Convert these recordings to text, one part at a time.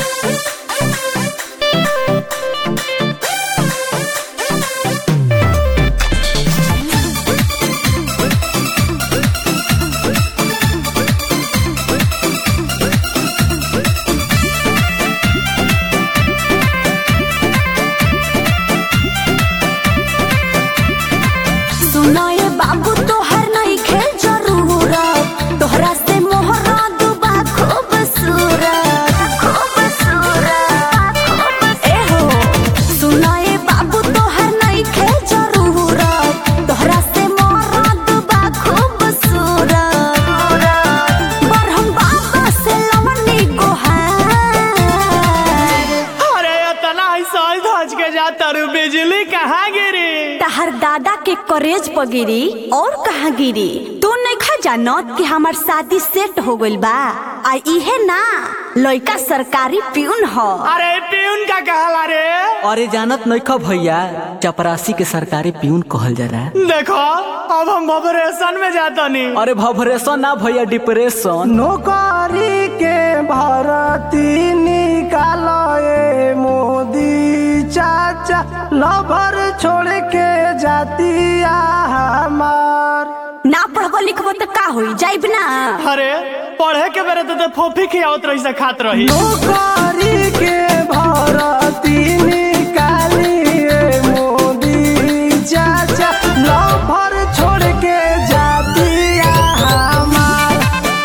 सुनाए बाबू तोहर नहीं खेल जरूरत तोहरा से मोहरा दुबा खूबसूरत खूबसूरत ए हो सुनाए बाबू तोहर नहीं खेल जरूरत तोहरा से मोहरा दुबा खूबसूरत बरहम बाबा से लवनी गोहार अरे इतना ही सोच धज के जाता रू बिजली कहाँ गिरी तहर दादा के करेज पर गिरी और कहाँ गिरी तू नहीं खा जानत कि हमार शादी सेट हो गइल बा आ इहे ना लइका सरकारी प्यून ह अरे प्यून का कहला रे अरे जानत नइखा भैया चपरासी के सरकारी प्यून कहल जाला देखो अब हम ऑपरेशन में जाता नहीं अरे भवरेशन ना भैया डिप्रेशन नौकरी के भरती निकालो ए मोदी चाचा लभर छोड़ के जातिया हमार ना पढ़बो लिखबो तो का होई जाइब ना अरे पढ़े के बेरे तो, तो फोफी खियावत रही से खात रही नौकरी के भरती निकाली ए मोदी चाचा लभर छोड़ के जातिया हमार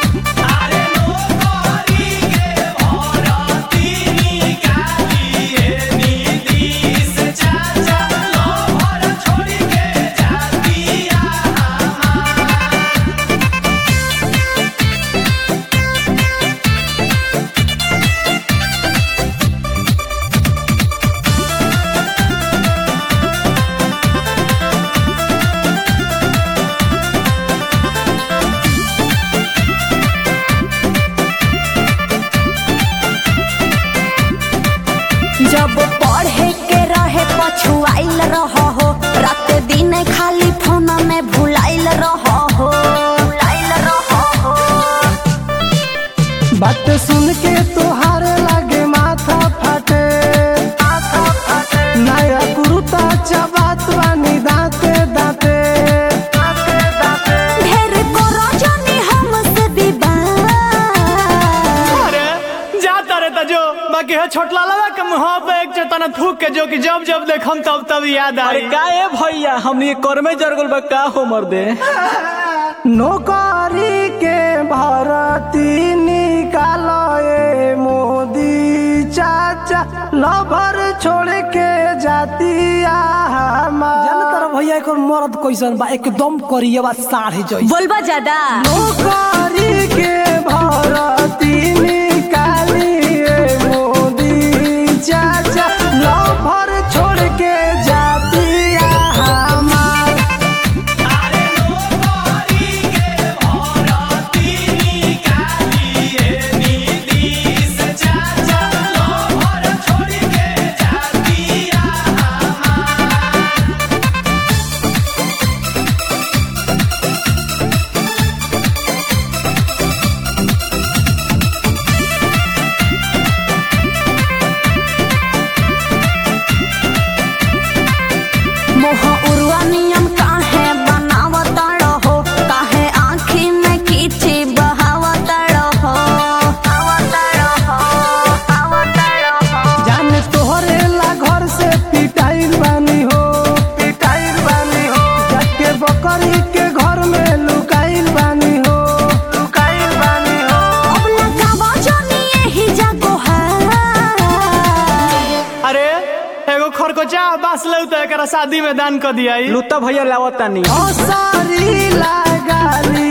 जब पढ़े के रहे पछुआइल रह हो रात दिन खाली फोन में भुलाइल रह हो भुलाइल रह हो बात सुन के तोहार लागे माथा फाटे नया कुरुता चबात बानी दांते दांते ढेर करो जानी हमसे विवाह अरे जाता रे तो जो बाकी है छोटला लगा के मुँह पे एक चेतना थूक के जो कि जब जब देखम तब तब याद अरे आई का ए भैया हमनी कर में जरगल बा का हो मर दे नौकरी के भरती निकालो ए मोदी चाचा लभर छोड़ के जातिया हमार जानतर भैया एक मरद कैसन बा एकदम करिएवा साढ़े जैसे बोलबा ज्यादा नौकरी के भरती निकाली ए मोदी चाचा लभर छोड़ के जातिया हमार मोह उर्वा नियम काहे बनावत रहो काहे आँखी में कीची बहावत रहो आवत रहो आवत रहो जान तोहरे ला घर से पिटाइल बानी हो पिटाइल बानी हो जाके बकरी के घर में लुकाइल बानी हो लुकाइल बानी हो अब लगावा जानी यही जागो है अरे एगो खरकोचा बास ले तो एकरा शादी में दान कर दिया लुत्ता भैया लावतानी हसारी लगाली